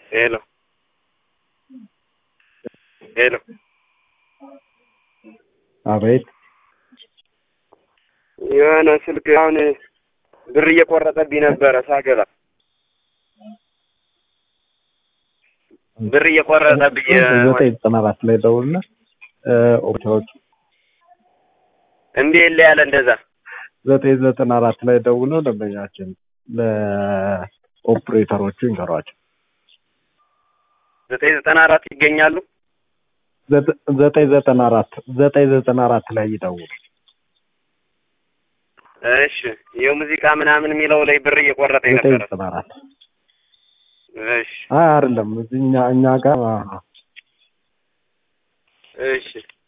ሄሎ ሄሎ አቤት የሆነ ስልክ አሁን ብር እየቆረጠብኝ ነበረ ሳገባ ብር እየቆረጠብኝ ዘጠኝ ዘጠና አራት ላይ ደውልና ኦፕሬተሮች እምቢ የለ ያለ እንደዛ ዘጠኝ ዘጠና አራት ላይ ደውለው ደንበኛችን ለኦፕሬተሮቹ ይንገሯቸው። ዘጠኝ ዘጠና አራት ይገኛሉ። ዘጠ- ዘጠኝ ዘጠና አራት ዘጠኝ ዘጠና አራት ላይ ይደውሉ። እሺ የሙዚቃ ምናምን የሚለው ላይ ብር እየቆረጠኝ ዘጠኝ ነበረ። ዘጠና አራት እሺ አይ አይደለም እዚህ እኛ እኛ ጋር እሺ